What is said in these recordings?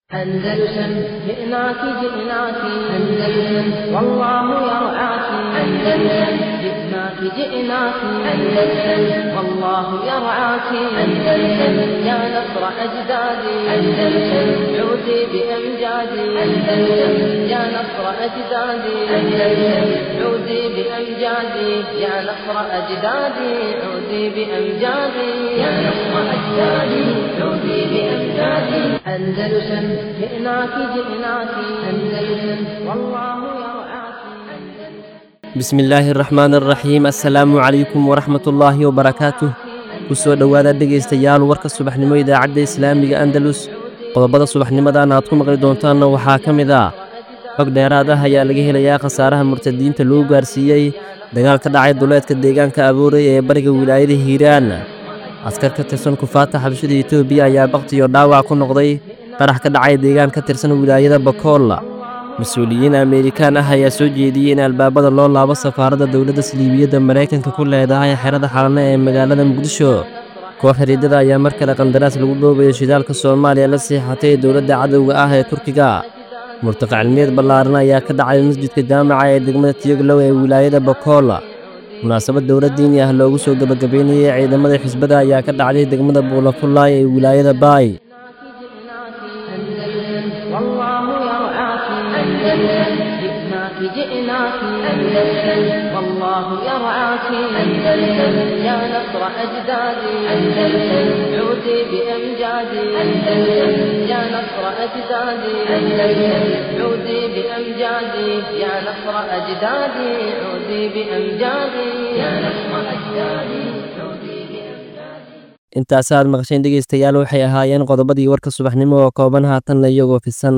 أندلسن جئناك جئناك أندلسن والله يرعاك أندلسن جئناك جئناك أندلسن والله يرعاك أندلسن يا نصر أجدادي أندلسن عودي بأمجادي أندلسن يا نصر أجدادي أندلسن عودي بأمجادي يا نصر أجدادي عودي بأمجادي يا نصر أجدادي عودي بأمجادي أندلسن جئناك جئناك أندلسن والله يرعاك bismi illaahi araxmaan araxiim assalaamu calaykum waraxmatullaahi wabarakaatuh ku soo dhowaada dhegaystayaal warka subaxnimo idaacadda islaamiga andalus qodobada subaxnimadan aad ku maqli doontaanna waxaa ka mid ah xog dheeraad ah ayaa laga helayaa khasaaraha murtadiinta lagu gaarsiiyey dagaal ka dhacay duleedka deegaanka abuuray ee bariga wilaayada hiiraan askar ka tirsan kufaata xabashada etoobiya ayaa bakhtiyo dhaawac ku noqday qarax ka dhacay deegaan ka tirsan wilaayada bakool mas-uuliyiin ameerikaan ah ayaa soo jeediyey in albaabada loo laabo safaaradda dowladda saliibiyadda maraykanka ku leedahay xerada xalane ee magaalada muqdisho koox xiriidada ayaa mar kale qandaraas lagu dhoobayo shidaalka soomaaliya la siixatay dowladda cadowga ah ee turkiga murtaqa cilmiyeed ballaaran ayaa ka dhacay masjidka jaamaca ee degmada tiyoglow ee wilaayada bakool munaasabad dowlad diini ah loogu soo gebagabeynayey ciidamada xisbada ayaa ka dhacday degmada buulafullaay ee wilaayada baay والله يرعاك أندلسن جئناك جئناك أندلسن والله يرعاك أندلسن يا نصر أجدادي أندلسن عودي بأمجادي أندلسن يا نصر أجدادي أندلسن عودي بأمجادي يا نصر أجدادي عودي بأمجادي يا نصر أجدادي عودي بأمجادي intaasaad maqasheen dhegaystayaal waxay ahaayeen qodobadii warka subaxnimo oo kooban haatanna iyagoo fisan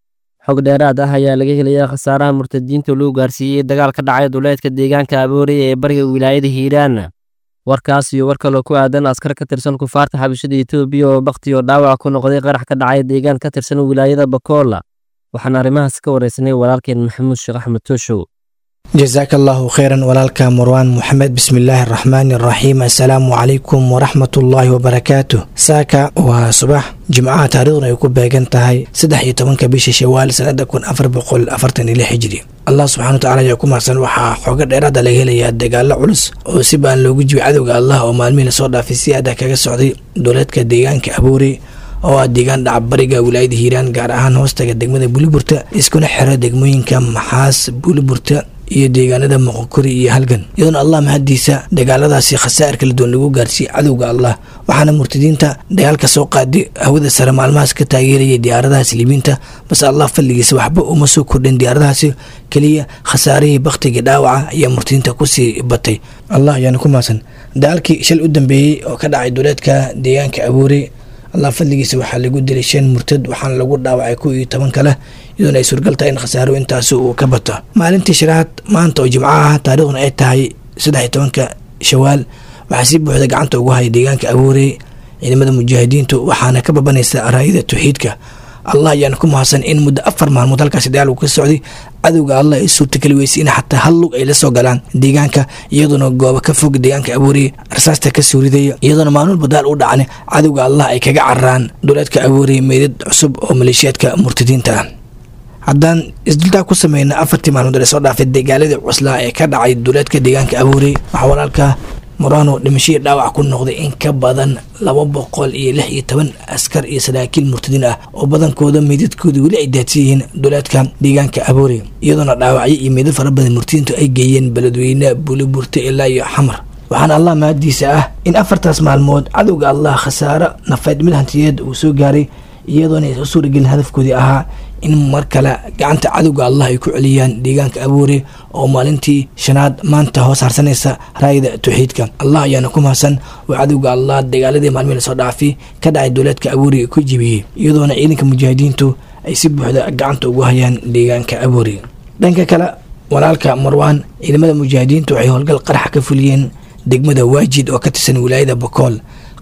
xog dheeraad ah ayaa laga helayaa khasaaraha murtadiinta lagu gaarsiiyey dagaal ka dhacay duleedka deegaanka aboorey ee bariga wilaayada hiiraan warkaas iyo war kaloo ku aadan askar ka tirsan kufaarta xabashada etoobiya oo bakhtiyo dhaawac ku noqday qarax ka dhacay deegaan ka tirsan wilaayada bakool waxaan arrimahaas ka waraysanay walaalkeen maxamuud sheekh axmed tooshow jasaaka allahu kheyran walaalka marwaan moxamed bismillaahi araxmaani araxiim assalaamu calaykum waraxmatullaahi wabarakaatuh saaka waa subax jimcaha taariikhduna ay ku beegan tahay saddex iyo tobanka bisha shawaal sanada kun afar boqol afartan iyo lix hijri allah subxana wa tacala ayaa ku mahadsan waxaa xooga dheeraada laga helayaa dagaalo culus oo si baan loogu jibi cadowga allah oo maalmihii lasoo dhaafay si aada kaga socday dowleedka deegaanka abuuri oo ah deegaan dhaca bariga wilaayada hiiraan gaar ahaan hoostaga degmada buliburta iskuna xiro degmooyinka maxaas buliburta iyo deegaanada moqokori iyo halgan iyadoona allah mahadiisa dagaaladaasi khasaa'ir kala duwan lagu gaarsiiyey cadowga allah waxaana murtadiinta dagaalka soo qaaday hawada sare maalmahaas ka taageerayay diyaaradaha sliimiinta balse allah fadligiisa waxba uma soo kordhin diyaaradahaasi keliya khasaarihii bakhtigii dhaawaca ayaa murtadiinta kusii batay allah ayaana ku mahadsan dagaalkii shal u dambeeyey oo ka dhacay duleedka deegaanka abuure allah fadligiisa waxaa lagu dilay shan murtad waxaana lagu dhaawacay kow iyo toban kale iyadoona ay suurgal tahay in khasaaro intaasi uu ka bato maalintii shiraad maanta oo jimco ah taariikhduna ay tahay saddex iyo tobanka shawaal waxaa si buuxda gacanta ugu haya deegaanka abuurey ciidamada mujaahidiintu waxaana ka babanaysa raayada tawxiidka allah ayaana ku mahadsan in muddo afar maalmood halkaasi dagaal uu ka socday cadowga allah ay suurtageli weysay in xataa hal lug ay la soo galaan deegaanka iyadoona goobo ka fog deegaanka abuurey rasaasta ka suuridaya iyadoona maalmulba daal u dhacana cadowga allah ay kaga cararaan duleedka abuurey meydad cusub oo maleeshiyaadka murtadiinta ah haddaan isdultaa ku sameyna afartii maalmood ee soo dhaafay dagaaladii cuslaa ee ka dhacay duleedka deegaanka abuurey waxaa walaalka murano dhimashadii dhaawac ku noqday in ka badan laba boqol iyo lix iyo toban askar iyo saraakiil murtadiin ah oo badankooda meydadkooda weli ay daadsan yihiin duleedka deegaanka abuure iyadoona dhaawacyo iyo meydad fara badan murtadiintu ay geeyeen beledweyne buliburta ilaa iyo xamar waxaana allah mahadiisa ah in afartaas maalmood cadowga allah khasaaro nafayd mid hantiyeed uu soo gaaray iyadoona ay u suuragelin hadafkoodii ahaa in mar kale gacanta cadowga allah ay ku celiyaan deegaanka abuure oo maalintii shanaad maanta hoos harsanaysa raayada tawxiidka allah ayaana ku mahadsan oo cadowga allah dagaaladii maalmihii lasoo dhaafay ka dhacay dowleedka abuure ku jibiyey iyadoona ciidanka mujaahidiintu ay si buuxda gacanta ugu hayaan deegaanka abuure dhanka kale walaalka marwaan ciidamada mujaahidiintu waxay howlgal qaraxa ka fuliyeen degmada waajid oo ka tirsan wilaayada bakool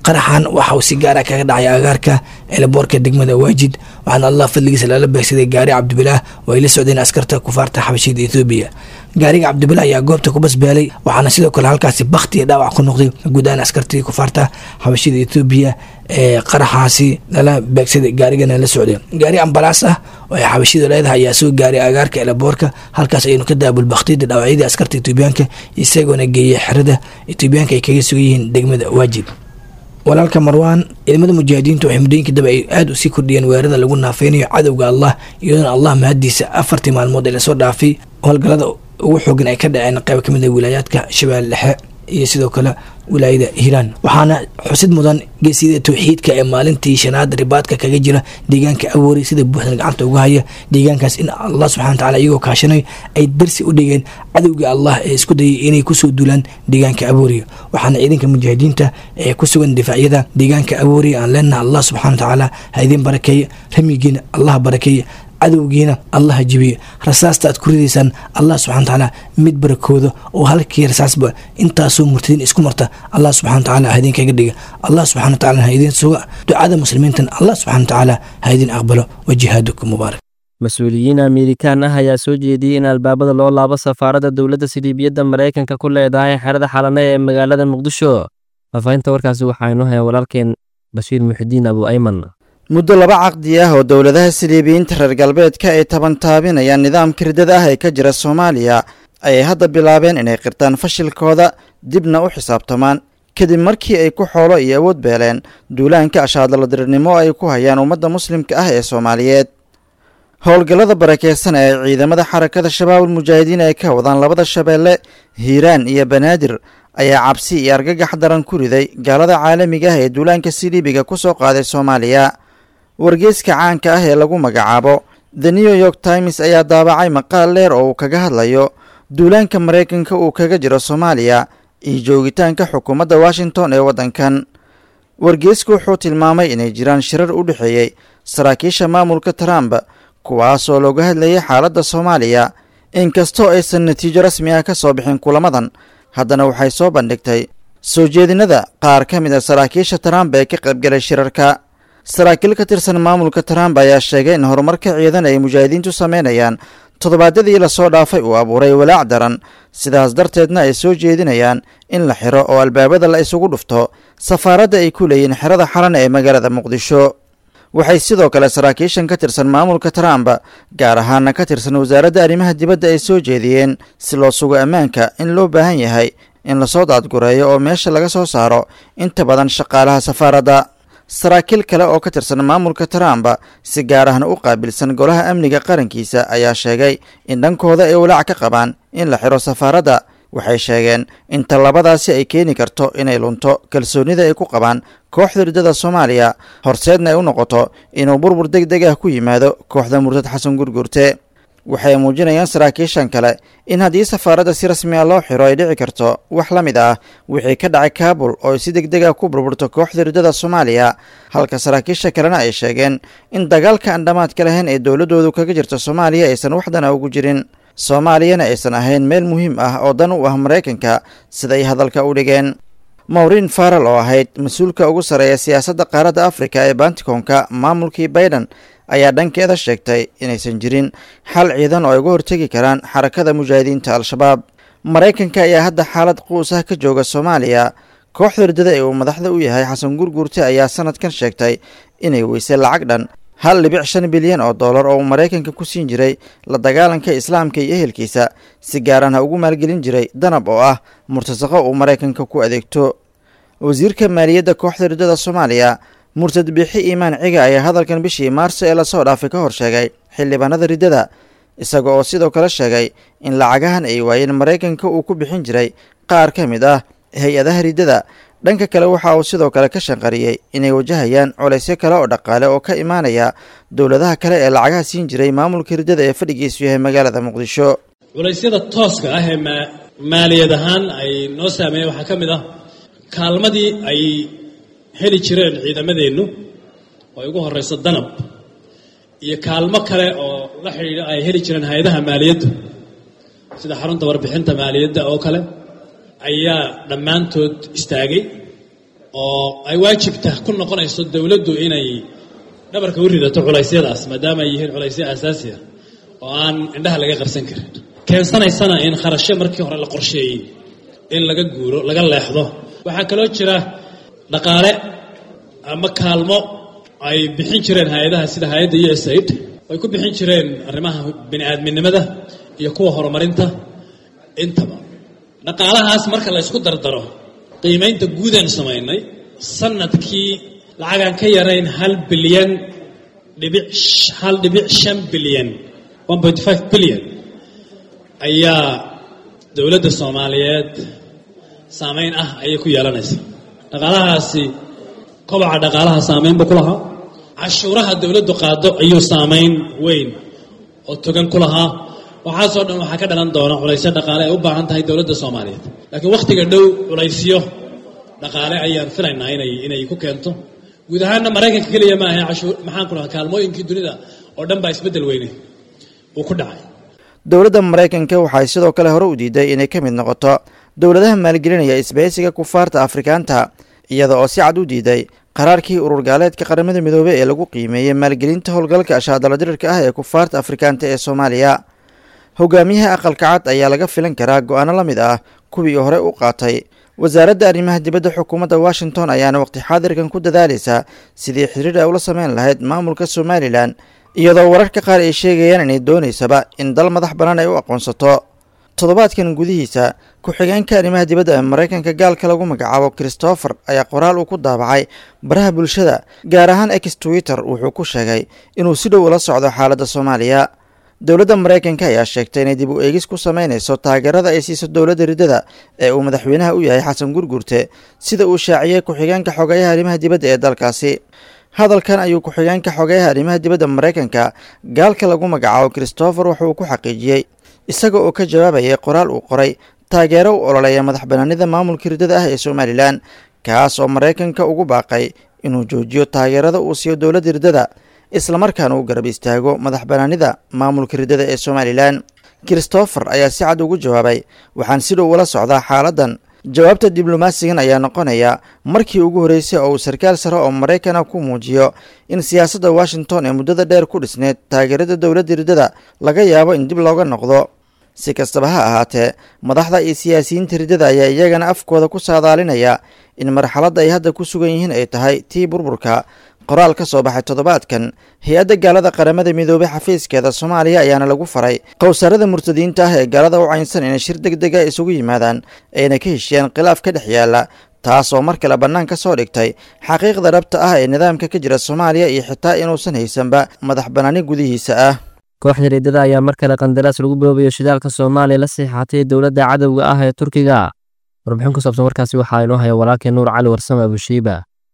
qaraxan waxa uu si gaara kaga dhacay agaarka eelaboorka degmada waajid waxaana allah fadligiisa lala beegsaday gaari cabdibilaah oo ay la socdeen askarta kufaarta xabashida ethoobiya gaariga cabdibilah ayaa goobta ku basbaalay waxaana sidoo kale halkaasi bakti iyo dhaawac ku noqday guud ahaan askartii kufaarta xabashida ethoobiya ee qaraxaasi lala beegsaday gaarigana la socday gaari ambalaas ah oo ay xabashida leedahay ayaa soo gaaray agaarka eelaboorka halkaas ayaynu ka daabul baktiyada dhaawacyadii askarta etoobiyaanka isagoona geeyay xerada etoobiyaanka ay kaga sugan yihiin degmada waajid walaalka marwaan ciidamada mujaahidiintu waxay muddooyinkii daba ay aada usii kordhiyeen weerarada lagu naafeynayo cadowga allah iyadoona allah mahadiisa afartii maalmood ee lasoo dhaafay howlgallada ugu xoogan ay ka dhaceen qayb ka mid a wilaayaadka shabeelle dhexe iyo sidoo kale wilaayada hiiraan waxaana xusid mudan geesiyada towxiidka ee maalintii shanaad ribaadka kaga jira deegaanka awoori sida buuxdan gacanta uga haya deegaankaas in allah subxana wa tacala iyagoo kaashanay ay darsi u dhigeen cadowga allah ee isku dayay inay kusoo duulaan deegaanka awooriya waxaana ciidanka mujaahidiinta ee ku sugan difaacyada deegaanka awooriya aan leenaha allah subxana wa tacaala ha idiin barakeeye ramyigiina allah barakeeye cadowgiina allaha jibiye rasaasta aad ku ridaysaan allah subxana watacaala mid barakooda oo halkii rasaasba intaasoo murtadiin isku marta allah subxana watacaala ha idinkaga dhiga allah subxana watacaala ha idin suga ducada muslimiintan allah subxana watacaala ha idin aqbalo wa jihaadukum mubaarak mas-uuliyiin amerikaan ah ayaa soo jeediyey in albaabada loo laabo safaaradda dowladda siliibiyadda maraykanka ku leedahay xerada xalane ee magaalada muqdisho faafahinta warkaasi waxaaynu hayaa walaalkeen bashiir muxidiin abu ayman muddo laba caqdi ah oo dowladaha siliibiyiinta reer galbeedka ay tabantaabinayaan nidaamka riddada ah ee ka jira soomaaliya ayay hadda bilaabeen inay qirtaan fashilkooda dibna u xisaabtamaan kadib markii ay ku xoolo iyo awood beeleen duulaanka ashaadaladirirnimo ay ku hayaan ummadda muslimka ah ee soomaaliyeed howlgallada barakeysan ee ciidamada xarakada shabaabul mujaahidiin ay ka wadaan labada shabeelle hiiraan iyo banaadir ayaa cabsi iyo argagax daran ku riday gaalada caalamiga ah ee duulaanka siliibiga ku soo qaaday soomaaliya wargeyska caanka ah ee lagu magacaabo the new york times ayaa daabacay maqaal dheer oo uu kaga hadlayo duulaanka maraykanka uu kaga jiro soomaaliya iyo joogitaanka xukuumadda washington ee waddankan wargeysku wuxuu tilmaamay inay jiraan shirar u dhexeeyey saraakiisha maamulka trump kuwaasoo looga hadlayay xaaladda soomaaliya inkastoo aysan natiijo rasmi ah ka soo bixin kulamadan haddana waxay soo bandhigtay soo jeedinada qaar ka mid a saraakiisha trump ee ka qaybgalay shirarka saraakiil ka tirsan maamulka trump ayaa sheegay in horumarka ciidan ay mujaahidiintu sameynayaan toddobaadyadii lasoo dhaafay uu abuuray walaac daran sidaas darteedna ay soo jeedinayaan in la xiro oo albaabada la isugu dhufto safaaradda ay ku leeyihiin xerada xalan ee magaalada muqdisho waxay sidoo kale saraakiishan ka tirsan maamulka trump gaar ahaana ka tirsan wasaaradda arrimaha dibadda ay soo jeediyeen si loo sugo ammaanka in loo baahan yahay in lasoo daadgureeyo oo meesha laga soo saaro inta badan shaqaalaha safaaradda saraakiil kale oo ka tirsan maamulka trump si gaar ahna u qaabilsan golaha amniga qarankiisa ayaa sheegay in dhankooda ay walaac ka qabaan in la xiro safaaradda waxay sheegeen in tallabadaasi ay keeni karto inay lunto kalsoonida ay ku qabaan kooxda riddada soomaaliya horseedna ay u noqoto inuu burbur deg deg ah ku yimaado kooxda murtad xasan gurgurte waxay muujinayaan saraakiishan kale in haddii safaaradda si rasmi a loo xiro ay dhici karto wax la mid ah wixii ka dhacay kaabul oo ay si deg deg ah ku burburto kooxda riddada soomaaliya halka saraakiisha kalena ay sheegeen in dagaalka aan dhammaadka lahayn ee dowladdoodu kaga jirta soomaaliya aysan waxdana ugu jirin soomaaliyana aysan ahayn meel muhiim ah oo dan u ah maraykanka siday hadalka u dhigeen mawrin faral oo ahayd mas-uulka ugu sarreeya siyaasadda qaaradda afrika ee bantikonka maamulkii baiden ayaa dhankeeda sheegtay inaysan jirin xal ciidan oo ay uga hortegi karaan xarakada mujaahidiinta al-shabaab maraykanka ayaa hadda xaalad quus ah ka jooga soomaaliya kooxda riddada ee uu madaxda u yahay xasan gurguurte ayaa sanadkan sheegtay inay weysay lacag dhan hal dhibic shan bilyan oo dollar oo uu maraykanka ku siin jiray la dagaalanka islaamka iyo ehelkiisa si gaarana ugu maalgelin jiray danab oo ah murtasaqo uu maraykanka ku adeegto wasiirka maaliyadda kooxda riddada soomaaliya murtad bixi iimaan ciga ayaa hadalkan bishii maarso ee lasoo dhaafay ka hor sheegay xildhibaanada riddada isaga oo sidoo kale sheegay in lacagahan ay waayeen maraykanka uu ku bixin jiray qaar ka mid ah hay-adaha riddada dhanka kale waxa uu sidoo kale ka shanqariyey inay wajahayaan colaysyo kale oo dhaqaale oo ka imaanaya dowladaha kale ee lacagaha siin jiray maamulka riddada ee fadhigiisu yahay magaalada muqdisho culaysyada tooska ah ee maaliyad ahaan ay noo saameeyeen waxaa ka mid ah kaalmadii ay heli jireen ciidamadeennu oo ay ugu horrayso danab iyo kaalmo kale oo la xidhiidha ay heli jireen hay-adaha maaliyaddu sida xarunta warbixinta maaliyadda oo kale ayaa dhammaantood istaagay oo ay waajibta ku noqonayso dowladdu inay dhabarka u ridato culaysyadaas maadaama ay yihiin culaysyo aasaasi ah oo aan indhaha laga qarsan karin keensanaysana in kharashyo markii hore la qorsheeyey in laga guuro laga leexdo waxaa kaloo jira dhaqaale ama kaalmo ay bixin jireen hay-adaha sida hay-adda u s aid ay ku bixin jireen arrimaha bini aadminimada iyo kuwa horumarinta intaba dhaqaalahaas marka la ysku dardaro qiimaynta guudaan samaynay sanadkii lacagaan ka yarayn hal bilyan dhibic hal dhibic shan bilyan one point five bilyan ayaa dowladda soomaaliyeed saameyn ah ayay ku yeelanaysaa dhaqaalahaasi kobaca dhaqaalaha saameyn buu ku lahaa cashuuraha dowladdu qaado ayuu saameyn weyn oo togan ku lahaa waxaasoo dhan waxaa ka dhalan doona culaysyo dhaqaale ay u baahan tahay dowladda soomaaliyeed laakiin wakhtiga dhow culaysyo dhaqaale ayaan filaynaa inay inay ku keento guud ahaanna maraykanka keliya ma ahe cashuur maxaan ku dhahaa kaalmooyinkii dunida oo dhan baa isbeddel weyne uu ku dhacay dowladda maraykanka waxay sidoo kale hore u diiday inay ka mid noqoto dowladaha maalgelinaya isbahaysiga kufaarta afrikaanta iyada oo si cad u diiday qaraarkii urur gaaleedka qaramada midoobey ee lagu qiimeeyey maalgelinta howlgalka ashaadala dirirka ah ee kufaarta afrikaanta ee soomaaliya hogaamiyaha aqalka cad ayaa laga filan karaa go-aano la mid ah kuwii hore u qaatay wasaaradda arrimaha dibadda xukuumadda washington ayaana waqti xaadirkan ku dadaalaysa sidii xiriir ay ula sameyn lahayd maamulka somalilan iyadoo wararka qaar ay sheegayaan inay doonaysaba in dal madax bannaan ay u aqoonsato toddobaadkan gudihiisa ku-xigeenka arrimaha dibadda ee maraykanka gaalka lagu magacaabo christopher ayaa qoraal uu ku daabacay baraha bulshada gaar ahaan ex twitter wuxuu ku sheegay inuu si dhow ula socdo xaaladda soomaaliya dowladda maraykanka ayaa sheegtay inay dib u eegis ku sameynayso taageerada ay siiso dowladda riddada ee uu madaxweynaha u yahay xasan gurgurte sida uu shaaciyey ku-xigeenka xogeyaha arrimaha dibadda ee dalkaasi hadalkan ayuu ku-xigeenka xogeyaha arrimaha dibadda maraykanka gaalka lagu magacaabo christopher wuxuu ku xaqiijiyey isaga oo ka jawaabayay qoraal uu qoray taageero u ololeeya madax banaanida maamulka riddada ah ee somalilan kaas oo maraykanka ugu baaqay inuu joojiyo taageerada uu siiyo dowladda riddada islamarkaana uu garab istaago madax banaanida maamulka riddada ee somalilan christopher ayaa si cad ugu jawaabay waxaan si dhow ula socdaa xaaladdan jawaabta diblomaasigan ayaa noqonaya markii ugu horreysay oo uu sarkaal sare oo maraykana ku muujiyo in siyaasadda washington ee muddada dheer ku dhisneyd taageerada dowladda riddada laga yaabo in dib looga noqdo si kastaba ha ahaatee madaxda iyo siyaasiyiinta riddada ayaa iyagana afkooda ku saadaalinaya in marxaladda ay hadda ku sugan yihiin ay tahay tii burburka qoraal ka soo baxay toddobaadkan hay-adda gaalada qaramada midoobey xafiiskeeda soomaaliya ayaana lagu faray qowsaarada murtadiinta ah ee gaalada u caynsan inay shir deg dega isugu yimaadaan ayna ka heshiyaan khilaaf ka dhex yaala taas oo mar kale bannaan ka soo dhigtay xaqiiqda dhabta ah ee nidaamka ka jira soomaaliya iyo xitaa inuusan haysanba madax bannaani gudihiisa ah kooxda riddada ayaa mar kale qandaraas lagu boobayo shidaalka soomaaliya la siixatay dowladda cadowga ah ee turkiga warbixin ku saabsan warkaasi waxaa inoo haya walaalkii nuur cali warsame abushiiba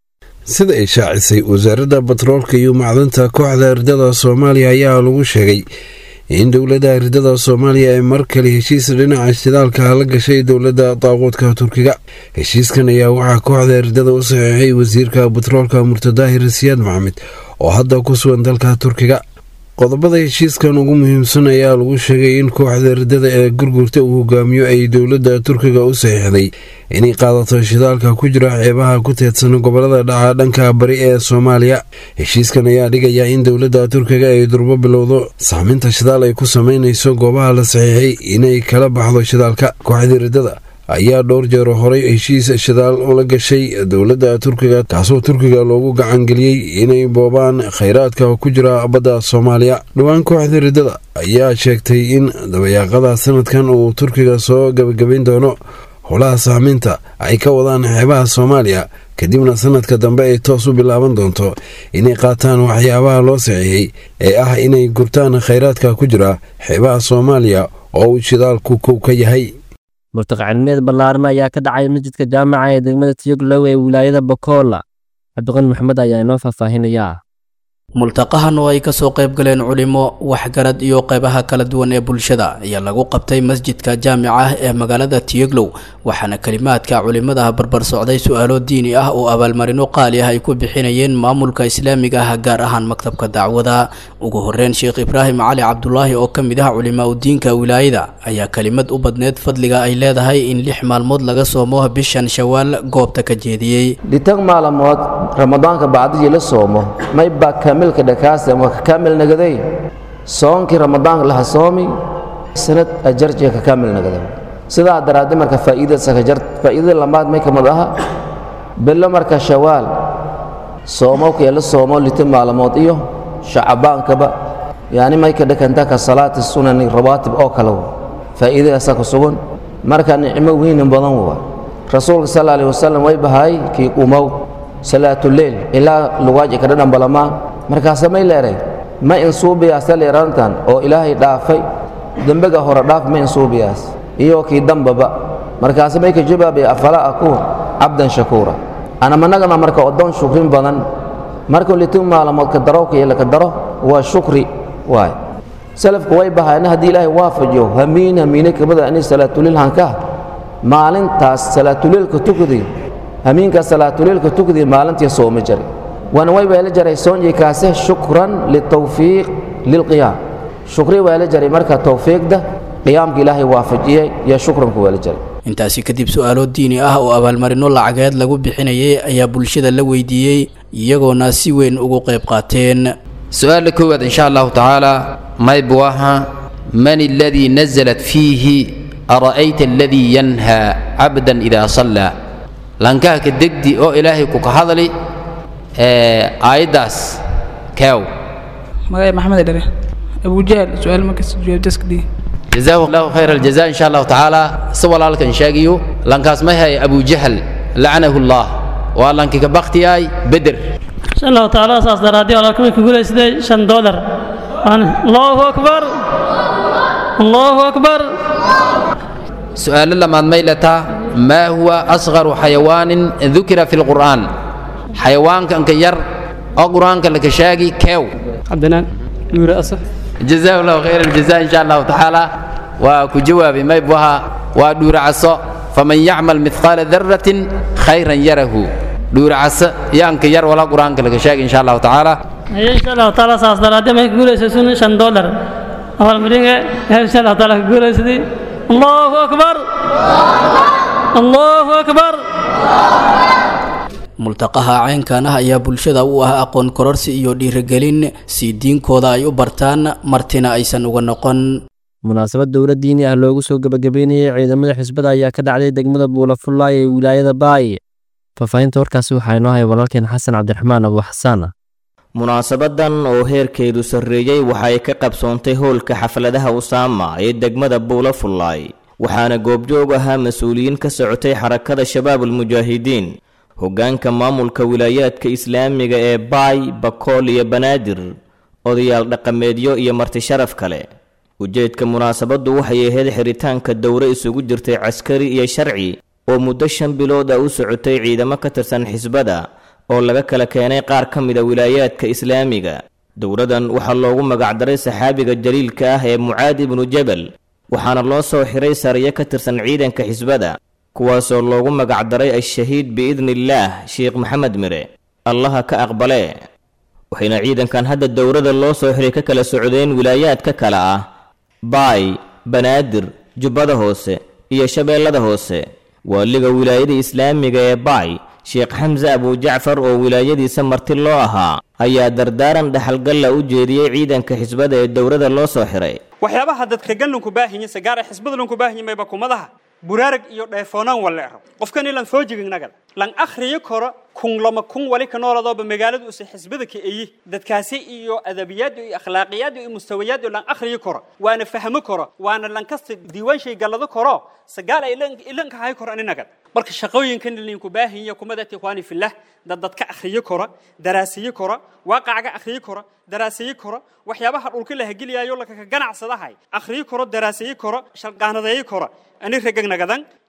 sida ay shaacisay wasaaradda batroolka iyo macdanta kooxda riddada soomaaliya ayaa lagu sheegay in dowladda riddada soomaaliya ay mar kale heshiis dhinaca shidaalka la gashay dowladda daaquudka turkiga heshiiskan ayaa waxaa kooxda riddada u saxiixay wasiirka batroolka murtadaahir siyaad maxamed oo hadda ku sugan dalka turkiga qodobada heshiiskan ugu muhiimsan ayaa lagu sheegay in kooxda riddada ee gurgurta uu hogaamiyo ay dowladda turkiga u saxiixday inay qaadato shidaalka ku jira xeebaha ku teedsan gobolada dhaca dhanka bari ee soomaaliya heshiiskan ayaa dhigaya in dowladda turkiga ay durbo bilowdo saaminta shidaal ay ku sameynayso goobaha la saxiixay inay kala baxdo shidaalka kooxda riddada ayaa dhowr jeer horay heshiis shidaal ula gashay dowladda turkiga kaasoo turkiga loogu gacangeliyey inay boobaan khayraadka ku jira badda soomaaliya dhowaan kooxda riddada ayaa sheegtay in dabayaaqada sanadkan uu turkiga soo gabagabayn doono howlaha saamiinta ay ka wadaan xeebaha soomaaliya kadibna sanadka dambe ay toos u bilaaban doonto inay qaataan waxyaabaha loo saxiixay ee ah inay gurtaan khayraadka ku jira xeebaha soomaaliya oo uu shidaalku kow ka yahay murtaqacilmeed ballaaran ayaa ka dhacay masjidka jaamaca ee degmada tiyoglow ee wilaayada bokola cabdiqani maxamed ayaa inoo faahfaahinayaa multaqahan oo ay kasoo qayb galeen culimo waxgarad iyo qeybaha kala duwan ee bulshada ayaa lagu qabtay masjidka jaamica ah ee magaalada tiyeglow waxaana kelimaadka culimada barbar socday su-aalo diini ah oo abaalmarino qaali ah ay ku bixinayeen maamulka islaamiga ah gaar ahaan maktabka dacwada ugu horeyn sheekh ibraahim cali cabdulaahi oo kamid ah culimaa udiinka wilaayada ayaa kelimad u badneed fadliga ay leedahay in lix maalmood laga soomo bishan shawaal goobta ka jeediyey dhitag maalmood ramadaanka bacdijii la soomo maybaa kaamilka dhakaasa waa ka kaamil nagaday soonkii ramadaanka laha soomi sanad ajarjiga ka kaamil nagaday sidaa daraaddi marka faa'iidadsa ka jar faa'iidada lamaad may kamid aha bilo marka shawaal soomowka ee la soomo lita maalmood iyo shacabaankaba yani may ka dhakanta ka salaati sunani rawaatib oo kale faa'iidadaasa ku sugan marka nicmo weynin badan waa rasuulka sal alih wasalam way bahay kii umow salaatuleyl ilaa lugaaji ka dhadhambalamaa markaase may leeray ma insuubiyaasa leerantan oo ilaahay dhaafay dembiga hore dhaaf ma insuubiyaas iyo kii dambaba markaase may ka jawaabay afalaa akuun cabdan shakuura anamanagana marka odon shukrin badan markuu litin maalamood ka darowka iyo laka daro waa shukri waay salafku way bahaana haddii ilaahay waafajiyo hamiin hamiine kamida ani salaatuleyl hankaa maalintaas salaatuleylka tukudi hamiinkaas salaatuleylka tukudi maalintii sooma jari waana way weela jaray soonjii kaase shukran litawfiiq lilqiyaam shukri weela jaray marka tawfiiqda qiyaamka ilaahay waafajiyey iyo shukranku weela jaray intaasi kadib su-aalo diini ah oo abaalmarino lacageed lagu bixinayay ayaa bulshada la weydiiyey iyagoona si weyn ugu qayb qaateen su-aala koowaad insha allahu tacaala maybu aha man aladii nazalat fiihi ara'ayta aladii yanhaa cabdan idaa sallaa lankaaka degdi oo ilaahay ku ka hadli aayaddaas keew magacay maxamed dhere abujahal su-aal markas jawaabtaskadii jazaahu allahu khayr aljaza insha allahu tacaala si walaalkan sheegayo lankaas may hay abujahal lacanahu allah waa lankika baktiyaay beder insha allahu tacaala saas daraadii walaalkamay ku guulaysday shan doolar allahu akbar allahu akbar su-aalo lamaad may letaa maa huwa asqaru xayawaanin dukira fi lqur'aan xayawaankanka yar oo qur'aanka laka sheegi keew cabdinaan nuure asaf jazaahu allahu khayr aljaza insha allahu tacaala waa ku jawaabi may buha waa dhuuracaso faman yacmal midqaala daratin khayran yarahu dhuuracaso yaanka yar wala qur'aanka laka sheegi insha allahu tacaala haye insha allahu tacaala saas daraadii may ku guulaysaysun shan doolar abaalmaringa insha allahu taala ka guulaysaday allahu akbar allahu akbar multaqaha caynkan ah ayaa bulshada u ah aqoon kororsi iyo dhiirigelin si diinkooda ay u bartaan martina aysan uga noqon munaasabad dowlad diini ah loogu soo gebagabeynayay ciidamada xisbada ayaa ka dhacday degmada buulafullaay ee wilaayada baay faahfaahinta warkaasi waxaa inoo haya walaalkeen xasan cabdiraxmaan abu xasaan munaasabadan oo heerkeedu sarreeyey waxay ka qabsoontay howlka xafladaha usaama ee degmada buulafullaay waxaana goobjoog ahaa mas-uuliyiin ka socotay xarakada shabaabulmujaahidiin hoggaanka maamulka wilaayaadka islaamiga ee baay bakool iyo banaadir odayaal dhaqameedyo iyo marti sharaf kale ujeedka munaasabaddu waxay ahayd xiritaanka dowre isugu jirtay caskari iyo sharci oo muddo shan bilood ah u socotay ciidamo ka tirsan xisbada oo laga kala keenay qaar ka mida wilaayaadka islaamiga dowladan waxaa loogu magacdaray saxaabiga jaliilka ah ee mucaad ibnu jabal waxaana loo soo xiray sariyo ka tirsan ciidanka xisbada kuwaasoo loogu magacdaray al-shahiid biidniillaah sheekh maxamed mire allaha ka aqbalee waxayna ciidankan hadda dowrada loo soo xiray ka kala socdeen wilaayaadka kale ah baay banaadir jubbada hoose iyo shabeellada hoose waaliga wilaayada islaamiga ee baay sheekh xamse abujacfar oo wilaayadiisa marti loo ahaa ayaa dardaaran dhaxalgalla u jeediyey ciidanka xisbada ee dowrada loo soo xiray waxyaabaha dadka gallanku baahanyin sagaara xisbada lanku baahanyin mayba kumadaha buraarag iyo dheefoonaan waleero qofkan ilan soo jigignagal lan akhriyo koro kun lama kun wali ka nooladooba magaaladu usa xisbada ka eyi dadkaasi iyo adabiyaad iyo akhlaaqiyaad iyo mustawayaad iyo lan akhriyo koro waana fahmo koro waana lan kasta diiwaan shay gallado koro sagaal ay ilanka hay koro aninagal marka shaqooyinkan linku baahinya kumadati ikhwaani fillah dad dadka akhriyo koro daraasiyo koro waaqacga akhriyo koro daraasiyo koro waxyaabaha dhulka la hageliyayo lakaka ganacsadahay akhriyo koro daraasiyo koro shalqaanadeeyo koro ani ragagnagadan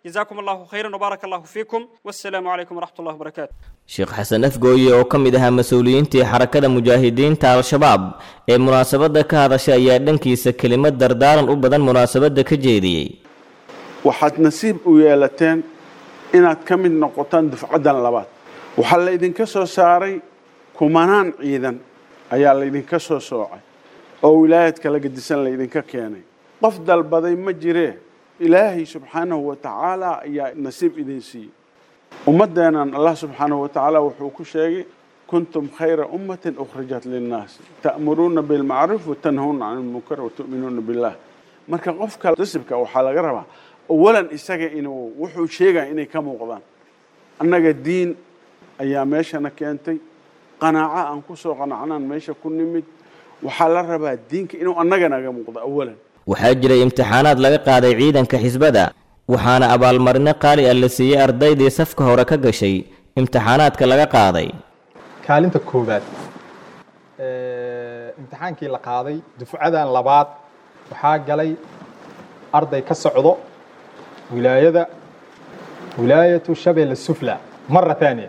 جزاكم الله خيرا وبارك الله فيكم والسلام عليكم ورحمة الله وبركاته sheekh xasan afgooye oo ka mid ahaa mas-uuliyiintii xarakada mujaahidiinta al-shabaab ee munaasabadda ka hadashay ayaa dhankiisa kelimad dardaaran u badan munaasabadda ka jeediyey waxaad nasiib u yeelateen inaad ka mid noqotaan dufcaddan labaad waxaa laydinka soo saaray kumanaan ciidan ayaa laydinka soo soocay oo wilaayad kala gedisan laydinka keenay qof dalbaday ma jiree ilaahay subxaanahu wa tacaala ayaa nasiib idin siiyey ummaddeennan allah subxaanahu wa tacaala wuxuu ku sheegay kuntum khayra ummatin ukhrijat linnaas ta'muruuna bilmacruuf watanhawna can ilmunkar watu'minuuna billah marka qofka nasibka waxaa laga rabaa awalan isaga inuu wuxuu sheegaya inay ka muuqdaan annaga diin ayaa meeshana keentay qanaaco aan ku soo qanacnaan meesha ku nimid waxaa la rabaa diinka inuu annaga naga muuqdo awalan waxaa jiray imtixaanaad laga qaaday ciidanka xisbada waxaana abaalmarino qaali ah la siiyey ardaydii safka hore ka gashay imtixaanaadka laga qaaday kaalinta koowaad imtixaankii la qaaday dufcadan labaad waxaa galay arday ka socdo wilaayada wilaayatu shabeelle sufla mara taaniya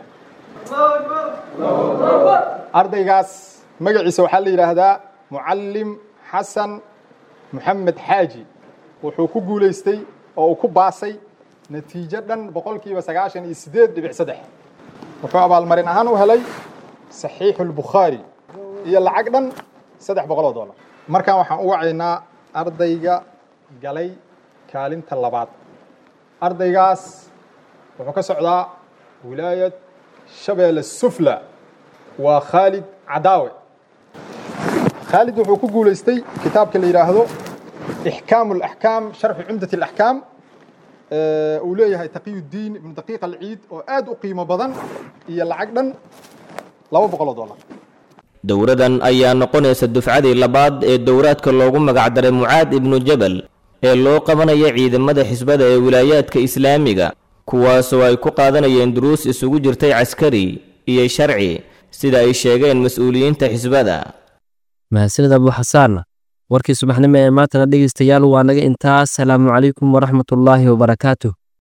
ardaygaas magaciisa waxaa la yidhaahdaa mucallim xasan moxamed xaaji wuxuu ku guulaystay oo uu ku baasay natiijo dhan boqolkiiba sagaashan iyo siddeed dhibic saddex wuxuu abaalmarin ahaan u helay saxiixu lbukhaari iyo lacag dhan saddex boqol oo dollar markaan waxaan u wacaynaa ardayga galay kaalinta labaad ardaygaas wuxuu ka socdaa wilaayad shabeelle sufla waa khaalid cadaawe khaalid wuxuu ku guulaystay kitaabka la yidhaahdo ixkaamu alaxkaam sharxu cumdat alaxkaam uu leeyahay taqiyuddiin ibnu daqiiq alciid oo aad u qiimo badan iyo lacag dhan laba boqol oo dollar dowradan ayaa noqonaysa dufcadii labaad ee dowraadka loogu magacdaray mucaad ibnu jabal ee loo qabanaya ciidamada xisbada ee wilaayaadka islaamiga kuwaasoo ay ku qaadanayeen duruus isugu jirtay caskari iyo sharci sida ay sheegeen mas-uuliyiinta xisbada mahadsanid abu xasaan warkii subaxnimo ee maantana dhegaystayaal waa naga intaas salaamu calaykum waraxmatullaahi wabarakaatuh